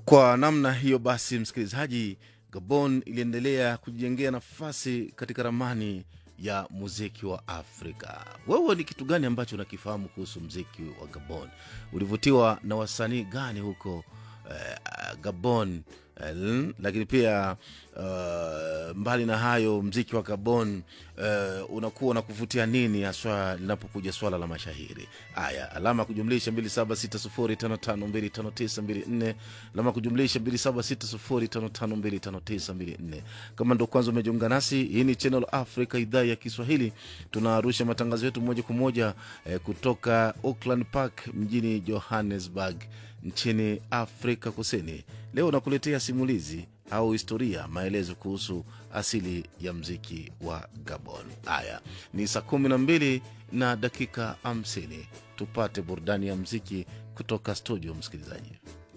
Kwa namna hiyo basi, msikilizaji, Gabon iliendelea kujijengea nafasi katika ramani ya muziki wa Afrika. Wewe ni kitu gani ambacho unakifahamu kuhusu muziki wa Gabon? Ulivutiwa na wasanii gani huko eh, Gabon? Eh, lakini pia uh, mbali na hayo mziki wa Gabon uh, unakuwa na kuvutia nini haswa linapokuja swala la mashahiri haya? Alama ya kujumlisha 276055259254 alama ya kujumlisha 276055259254. Kama ndo kwanza umejiunga nasi, hii ni Channel Africa, idhaa ya Kiswahili. Tunarusha matangazo yetu moja kwa moja eh, kutoka Auckland Park mjini Johannesburg nchini Afrika Kusini. Leo nakuletea simulizi au historia, maelezo kuhusu asili ya mziki wa Gabon. Haya ni saa kumi na mbili na dakika hamsini. Tupate burudani ya mziki kutoka studio, msikilizaji.